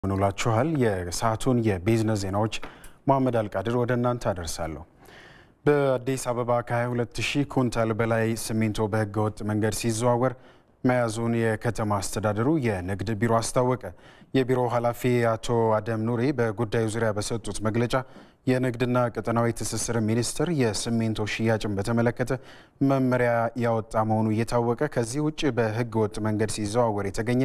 ምንውላችኋል። የሰዓቱን የቢዝነስ ዜናዎች መሐመድ አልቃድር ወደ እናንተ አደርሳለሁ። በአዲስ አበባ ከ22 ሺህ ኩንታል በላይ ሲሚንቶ በህገወጥ መንገድ ሲዘዋወር መያዙን የከተማ አስተዳደሩ የንግድ ቢሮ አስታወቀ። የቢሮው ኃላፊ አቶ አደም ኑሪ በጉዳዩ ዙሪያ በሰጡት መግለጫ የንግድና ቀጠናዊ ትስስር ሚኒስቴር የሲሚንቶ ሽያጭን በተመለከተ መመሪያ ያወጣ መሆኑ እየታወቀ ከዚህ ውጭ በህገ ወጥ መንገድ ሲዘዋወር የተገኘ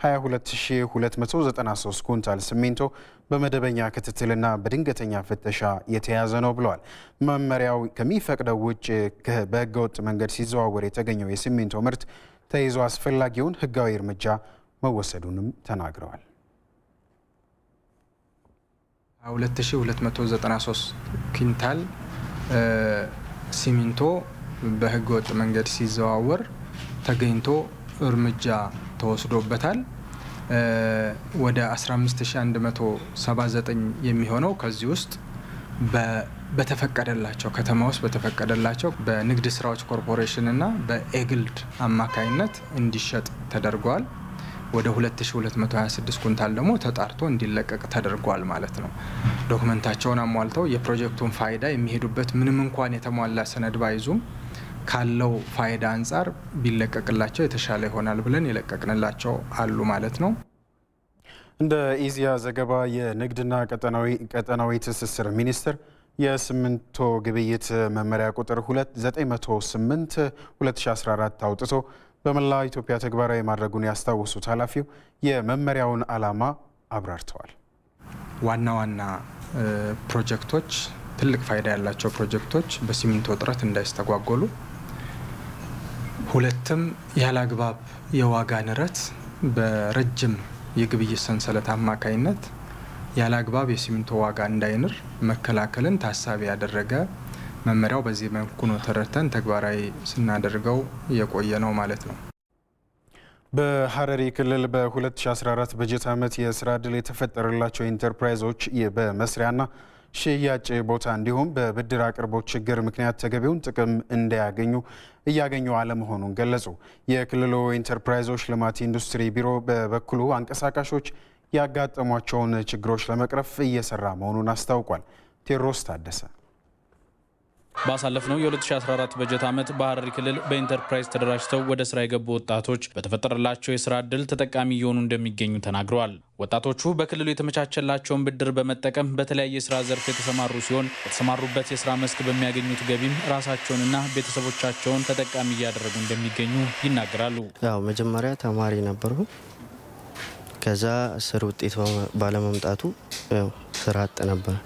22293 ኩንታል ሲሚንቶ በመደበኛ ክትትልና በድንገተኛ ፍተሻ የተያዘ ነው ብለዋል። መመሪያው ከሚፈቅደው ውጭ በህገ ወጥ መንገድ ሲዘዋወር የተገኘው የሲሚንቶ ምርት ተይዞ አስፈላጊውን ህጋዊ እርምጃ መወሰዱንም ተናግረዋል። 2293 ኩንታል ሲሚንቶ በህገ ወጥ መንገድ ሲዘዋወር ተገኝቶ እርምጃ ተወስዶበታል። ወደ 15179 የሚሆነው ከዚህ ውስጥ በተፈቀደላቸው ከተማ ውስጥ በተፈቀደላቸው በንግድ ስራዎች ኮርፖሬሽን እና በኤግልድ አማካይነት እንዲሸጥ ተደርጓል። ወደ 2226 ኩንታል ደግሞ ተጣርቶ እንዲለቀቅ ተደርጓል ማለት ነው። ዶክመንታቸውን አሟልተው የፕሮጀክቱን ፋይዳ የሚሄዱበት ምንም እንኳን የተሟላ ሰነድ ባይዙም ካለው ፋይዳ አንጻር ቢለቀቅላቸው የተሻለ ይሆናል ብለን የለቀቅንላቸው አሉ ማለት ነው። እንደ ኢዜአ ዘገባ የንግድና ቀጠናዊ ትስስር ሚኒስቴር የሲሚንቶ ግብይት መመሪያ ቁጥር 908 2014 አውጥቶ በመላ ኢትዮጵያ ተግባራዊ ማድረጉን ያስታወሱት ኃላፊው የመመሪያውን ዓላማ አብራርተዋል። ዋና ዋና ፕሮጀክቶች ትልቅ ፋይዳ ያላቸው ፕሮጀክቶች በሲሚንቶ እጥረት እንዳይስተጓጎሉ፣ ሁለትም ያለ አግባብ የዋጋ ንረት በረጅም የግብይት ሰንሰለት አማካይነት ያለ አግባብ የሲሚንቶ ዋጋ እንዳይንር መከላከልን ታሳቢ ያደረገ መመሪያው በዚህ መልኩ ነው ተረድተን ተግባራዊ ስናደርገው የቆየ ነው ማለት ነው። በሐረሪ ክልል በ2014 በጀት ዓመት የስራ ዕድል የተፈጠረላቸው ኢንተርፕራይዞች በመስሪያና ሽያጭ ቦታ እንዲሁም በብድር አቅርቦት ችግር ምክንያት ተገቢውን ጥቅም እንዳያገኙ እያገኙ አለመሆኑን ገለጹ። የክልሉ ኢንተርፕራይዞች ልማት ኢንዱስትሪ ቢሮ በበኩሉ አንቀሳቃሾች ያጋጠሟቸውን ችግሮች ለመቅረፍ እየሰራ መሆኑን አስታውቋል። ቴዎድሮስ ታደሰ ባሳለፍነው የ2014 በጀት ዓመት በሐረሪ ክልል በኢንተርፕራይዝ ተደራጅተው ወደ ስራ የገቡ ወጣቶች በተፈጠረላቸው የስራ ዕድል ተጠቃሚ እየሆኑ እንደሚገኙ ተናግረዋል። ወጣቶቹ በክልሉ የተመቻቸላቸውን ብድር በመጠቀም በተለያየ የስራ ዘርፍ የተሰማሩ ሲሆን በተሰማሩበት የስራ መስክ በሚያገኙት ገቢም ራሳቸውንና ቤተሰቦቻቸውን ተጠቃሚ እያደረጉ እንደሚገኙ ይናገራሉ። ያው መጀመሪያ ተማሪ ነበርኩ። ከዛ ስር ውጤት ባለመምጣቱ ስራ አጥ ነበር።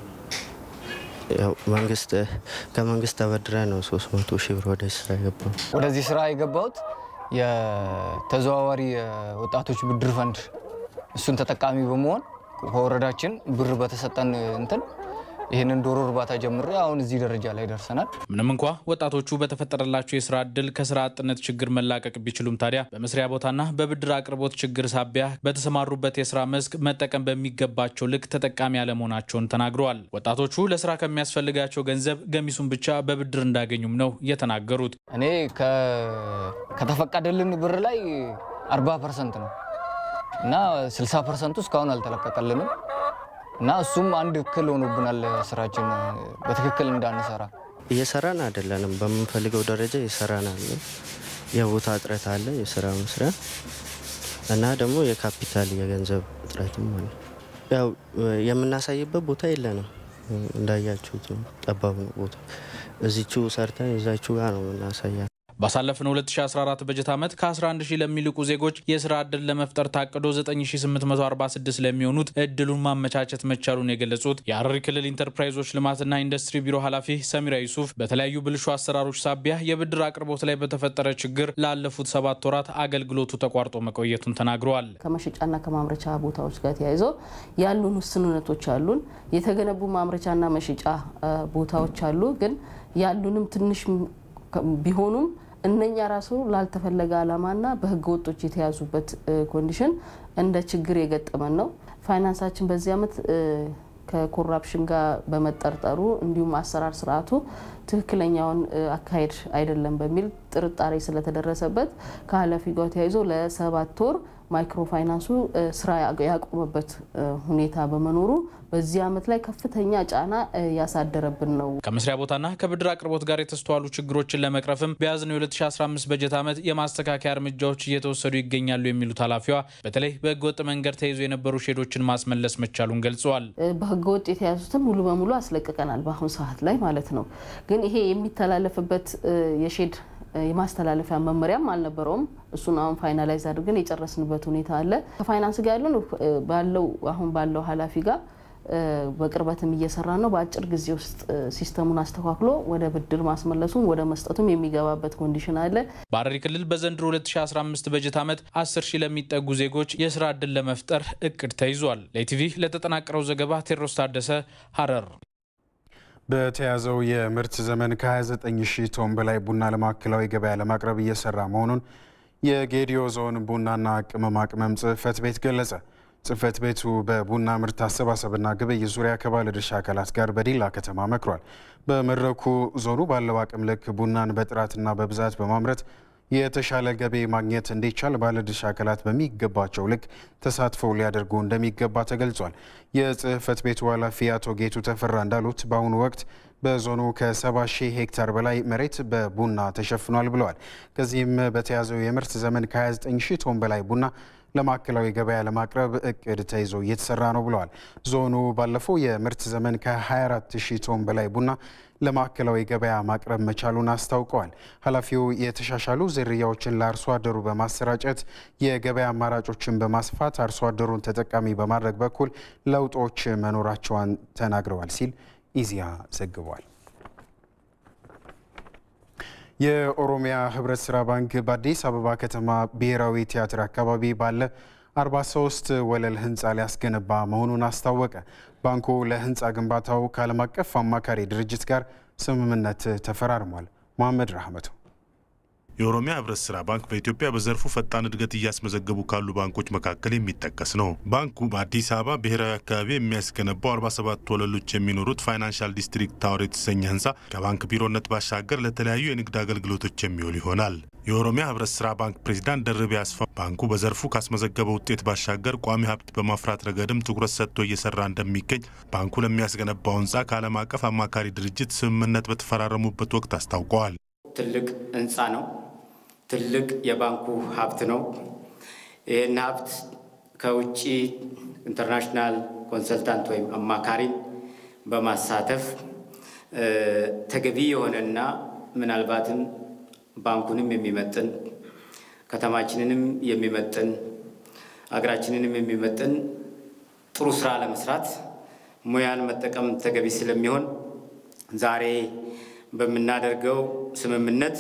መንግስት ከመንግስት ተበድረ ነው 300 ሺህ ብር ወደ ስራ የገባው። ወደዚህ ስራ የገባሁት የተዘዋዋሪ ወጣቶች ብድር ፈንድ እሱን ተጠቃሚ በመሆን ከወረዳችን ብር በተሰጠን እንትን ይህንን ዶሮ እርባታ ጀምሬ አሁን እዚህ ደረጃ ላይ ደርሰናል። ምንም እንኳ ወጣቶቹ በተፈጠረላቸው የስራ እድል ከስራ አጥነት ችግር መላቀቅ ቢችሉም ታዲያ በመስሪያ ቦታና በብድር አቅርቦት ችግር ሳቢያ በተሰማሩበት የስራ መስክ መጠቀም በሚገባቸው ልክ ተጠቃሚ አለመሆናቸውን ተናግረዋል። ወጣቶቹ ለስራ ከሚያስፈልጋቸው ገንዘብ ገሚሱን ብቻ በብድር እንዳገኙም ነው የተናገሩት። እኔ ከተፈቀደልን ብር ላይ 40 ፐርሰንት ነው እና 60 ፐርሰንቱ እስካሁን አልተለቀቀልንም እና እሱም አንድ እክል ሆኖብናል። ስራችን በትክክል እንዳንሰራ እየሰራን አይደለንም። በምንፈልገው ደረጃ እየሰራን አለ። የቦታ እጥረት አለ፣ የስራ መስሪያ እና ደግሞ የካፒታል የገንዘብ እጥረትም አለ። ያው የምናሳይበት ቦታ የለንም። እንዳያችሁት ጠባብ ነው ቦታ። እዚቹ ሰርተን እዛችሁ ጋር ነው የምናሳያ ባሳለፍነው 2014 በጀት ዓመት ከ11 ሺህ ለሚልቁ ዜጎች የስራ ዕድል ለመፍጠር ታቅዶ 9846 ለሚሆኑት እድሉን ማመቻቸት መቻሉን የገለጹት የሐረሪ ክልል ኢንተርፕራይዞች ልማትና ኢንዱስትሪ ቢሮ ኃላፊ ሰሚራ ዩሱፍ በተለያዩ ብልሹ አሰራሮች ሳቢያ የብድር አቅርቦት ላይ በተፈጠረ ችግር ላለፉት ሰባት ወራት አገልግሎቱ ተቋርጦ መቆየቱን ተናግረዋል። ከመሸጫና ከማምረቻ ቦታዎች ጋር ተያይዞ ያሉን ውስንነቶች አሉን። የተገነቡ ማምረቻና መሸጫ ቦታዎች አሉ። ግን ያሉንም ትንሽ ቢሆኑም እነኛ ራሱ ላልተፈለገ ዓላማና በህገ ወጦች የተያዙበት ኮንዲሽን እንደ ችግር የገጠመን ነው። ፋይናንሳችን በዚህ ዓመት ከኮራፕሽን ጋር በመጠርጠሩ እንዲሁም አሰራር ስርዓቱ ትክክለኛውን አካሄድ አይደለም በሚል ጥርጣሬ ስለተደረሰበት ከኃላፊ ጋር ተያይዞ ለሰባት ወር ማይክሮ ፋይናንሱ ስራ ያቆመበት ሁኔታ በመኖሩ በዚህ ዓመት ላይ ከፍተኛ ጫና ያሳደረብን ነው። ከመስሪያ ቦታና ከብድር አቅርቦት ጋር የተስተዋሉ ችግሮችን ለመቅረፍም በያዝነው የ2015 በጀት ዓመት የማስተካከያ እርምጃዎች እየተወሰዱ ይገኛሉ የሚሉት ኃላፊዋ በተለይ በህገወጥ መንገድ ተይዞ የነበሩ ሼዶችን ማስመለስ መቻሉን ገልጸዋል። በህገወጥ የተያዙትን ሙሉ በሙሉ አስለቅቀናል በአሁኑ ሰዓት ላይ ማለት ነው። ግን ይሄ የሚተላለፍበት የሼድ የማስተላለፊያ መመሪያም አልነበረውም። እሱን አሁን ፋይናላይዝ አድርገን የጨረስንበት ሁኔታ አለ። ከፋይናንስ ጋር ያለን ባለው አሁን ባለው ኃላፊ ጋር በቅርበትም እየሰራ ነው። በአጭር ጊዜ ውስጥ ሲስተሙን አስተካክሎ ወደ ብድር ማስመለሱም ወደ መስጠቱም የሚገባበት ኮንዲሽን አለ። በሐረሪ ክልል በዘንድሮ 2015 በጀት ዓመት 10 ሺህ ለሚጠጉ ዜጎች የስራ ዕድል ለመፍጠር እቅድ ተይዟል። ለኢቲቪ ለተጠናቀረው ዘገባ ቴዎድሮስ ታደሰ ሐረር። በተያዘው የምርት ዘመን ከ29 ሺህ ቶን በላይ ቡና ለማዕከላዊ ገበያ ለማቅረብ እየሰራ መሆኑን የጌዲዮ ዞን ቡናና ቅመማ ቅመም ጽሕፈት ቤት ገለጸ። ጽሕፈት ቤቱ በቡና ምርት አሰባሰብና ግብይት ዙሪያ ከባለድርሻ አካላት ጋር በዲላ ከተማ መክሯል። በመድረኩ ዞኑ ባለው አቅም ልክ ቡናን በጥራትና በብዛት በማምረት የተሻለ ገቢ ማግኘት እንዲቻል ባለድርሻ አካላት በሚገባቸው ልክ ተሳትፎ ሊያደርጉ እንደሚገባ ተገልጿል። የጽሕፈት ቤቱ ኃላፊ አቶ ጌቱ ተፈራ እንዳሉት በአሁኑ ወቅት በዞኑ ከ70 ሺህ ሄክታር በላይ መሬት በቡና ተሸፍኗል ብለዋል። ከዚህም በተያዘው የምርት ዘመን ከ29 ሺህ ቶን በላይ ቡና ለማዕከላዊ ገበያ ለማቅረብ እቅድ ተይዞ እየተሰራ ነው ብለዋል። ዞኑ ባለፈው የምርት ዘመን ከ24 ሺህ ቶን በላይ ቡና ለማዕከላዊ ገበያ ማቅረብ መቻሉን አስታውቀዋል። ኃላፊው የተሻሻሉ ዝርያዎችን ለአርሶ አደሩ በማሰራጨት የገበያ አማራጮችን በማስፋት አርሶ አደሩን ተጠቃሚ በማድረግ በኩል ለውጦች መኖራቸውን ተናግረዋል ሲል ኢዜአ ዘግቧል። የኦሮሚያ ህብረት ስራ ባንክ በአዲስ አበባ ከተማ ብሔራዊ ቲያትር አካባቢ ባለ 43 ወለል ህንፃ ሊያስገነባ መሆኑን አስታወቀ። ባንኩ ለህንፃ ግንባታው ከዓለም አቀፍ አማካሪ ድርጅት ጋር ስምምነት ተፈራርሟል። መሐመድ ራህመቱ የኦሮሚያ ህብረት ስራ ባንክ በኢትዮጵያ በዘርፉ ፈጣን እድገት እያስመዘገቡ ካሉ ባንኮች መካከል የሚጠቀስ ነው። ባንኩ በአዲስ አበባ ብሔራዊ አካባቢ የሚያስገነባው 47 ወለሎች የሚኖሩት ፋይናንሻል ዲስትሪክት ታወር የተሰኘ ህንፃ ከባንክ ቢሮነት ባሻገር ለተለያዩ የንግድ አገልግሎቶች የሚውል ይሆናል። የኦሮሚያ ህብረት ስራ ባንክ ፕሬዚዳንት ደርቤ አስፋ ባንኩ በዘርፉ ካስመዘገበው ውጤት ባሻገር ቋሚ ሀብት በማፍራት ረገድም ትኩረት ሰጥቶ እየሰራ እንደሚገኝ ባንኩ ለሚያስገነባው ህንፃ ከዓለም አቀፍ አማካሪ ድርጅት ስምምነት በተፈራረሙበት ወቅት አስታውቀዋል። ትልቅ ህንፃ ነው። ትልቅ የባንኩ ሀብት ነው። ይህን ሀብት ከውጭ ኢንተርናሽናል ኮንሰልታንት ወይም አማካሪን በማሳተፍ ተገቢ የሆነና ምናልባትም ባንኩንም የሚመጥን ከተማችንንም የሚመጥን አገራችንንም የሚመጥን ጥሩ ስራ ለመስራት ሙያን መጠቀም ተገቢ ስለሚሆን ዛሬ በምናደርገው ስምምነት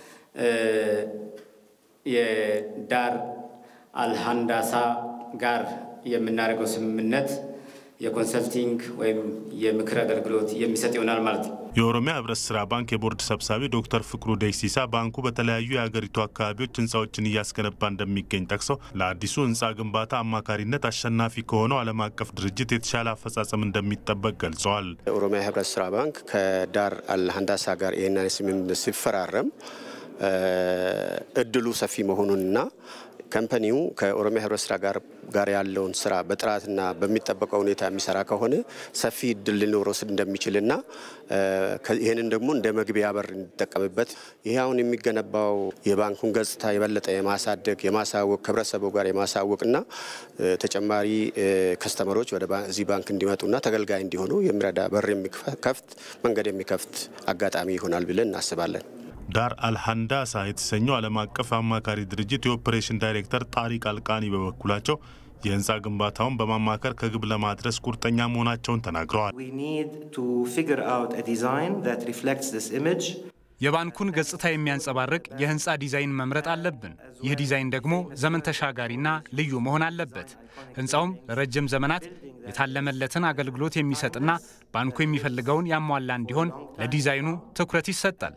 የዳር አልሃንዳሳ ጋር የምናደርገው ስምምነት የኮንሰልቲንግ ወይም የምክር አገልግሎት የሚሰጥ ይሆናል ማለት ነው። የኦሮሚያ ህብረት ስራ ባንክ የቦርድ ሰብሳቢ ዶክተር ፍቅሩ ደሲሳ ባንኩ በተለያዩ የሀገሪቱ አካባቢዎች ህንፃዎችን እያስገነባ እንደሚገኝ ጠቅሰው ለአዲሱ ህንፃ ግንባታ አማካሪነት አሸናፊ ከሆነው ዓለም አቀፍ ድርጅት የተሻለ አፈጻጸም እንደሚጠበቅ ገልጸዋል። የኦሮሚያ ህብረት ስራ ባንክ ከዳር አልሃንዳሳ ጋር ይህንን ስምምነት ሲፈራረም እድሉ ሰፊ መሆኑንና ከምፐኒው ከኦሮሚያ ህብረት ስራ ጋር ጋር ያለውን ስራ በጥራትና በሚጠበቀው ሁኔታ የሚሰራ ከሆነ ሰፊ እድል ሊኖረው እንደሚችልና ይህንን ደግሞ እንደ መግቢያ በር እንዲጠቀምበት ይህ አሁን የሚገነባው የባንኩን ገጽታ የበለጠ የማሳደግ የማሳወቅ ከህብረተሰቡ ጋር የማሳወቅና ተጨማሪ ከስተመሮች ወደ እዚህ ባንክ እንዲመጡና ተገልጋይ እንዲሆኑ የሚረዳ በር የሚከፍት መንገድ የሚከፍት አጋጣሚ ይሆናል ብለን እናስባለን። ዳር አልሃንዳሳ የተሰኘው ዓለም አቀፍ አማካሪ ድርጅት የኦፕሬሽን ዳይሬክተር ጣሪቅ አልቃኒ በበኩላቸው የህንፃ ግንባታውን በማማከር ከግብ ለማድረስ ቁርጠኛ መሆናቸውን ተናግረዋል። የባንኩን ገጽታ የሚያንጸባርቅ የህንፃ ዲዛይን መምረጥ አለብን። ይህ ዲዛይን ደግሞ ዘመን ተሻጋሪና ልዩ መሆን አለበት። ህንፃውም ለረጅም ዘመናት የታለመለትን አገልግሎት የሚሰጥና ባንኩ የሚፈልገውን ያሟላ እንዲሆን ለዲዛይኑ ትኩረት ይሰጣል።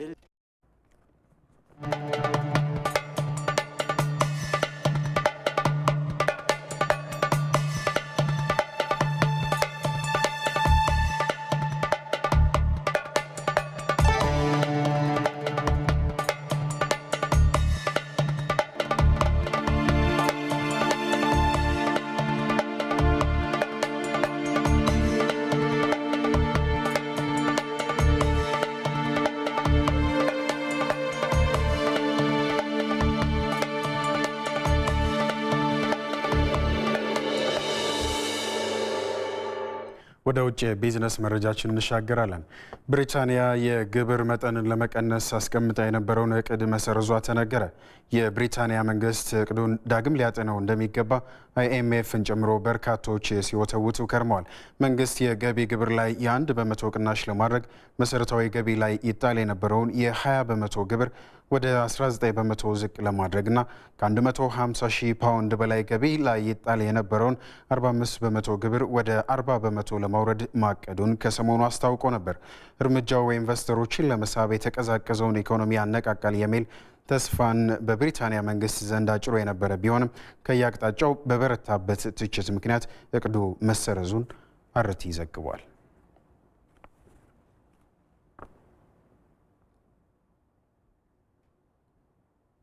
ወደ ውጭ የቢዝነስ መረጃችን እንሻገራለን። ብሪታንያ የግብር መጠንን ለመቀነስ አስቀምጣ የነበረውን እቅድ መሰረዟ ተነገረ። የብሪታንያ መንግስት እቅዱን ዳግም ሊያጤነው እንደሚገባ አይኤምኤፍን ጨምሮ በርካቶች ሲወተውቱ ከርመዋል። መንግስት የገቢ ግብር ላይ የአንድ በመቶ ቅናሽ ለማድረግ መሰረታዊ ገቢ ላይ ይጣል የነበረውን የ20 በመቶ ግብር ወደ 19 በመቶ ዝቅ ለማድረግና ከ150 ሺህ ፓውንድ በላይ ገቢ ላይ ይጣል የነበረውን 45 በመቶ ግብር ወደ 40 በመቶ ለማውረድ ማቀዱን ከሰሞኑ አስታውቆ ነበር። እርምጃው ኢንቨስተሮችን ለመሳብ የተቀዛቀዘውን ኢኮኖሚ ያነቃቃል የሚል ተስፋን በብሪታንያ መንግስት ዘንድ አጭሮ የነበረ ቢሆንም ከየአቅጣጫው በበረታበት ትችት ምክንያት እቅዱ መሰረዙን አርቲ ዘግቧል።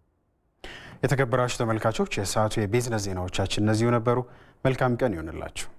የተከበራችሁ ተመልካቾች የሰዓቱ የቢዝነስ ዜናዎቻችን እነዚሁ ነበሩ። መልካም ቀን ይሆንላችሁ።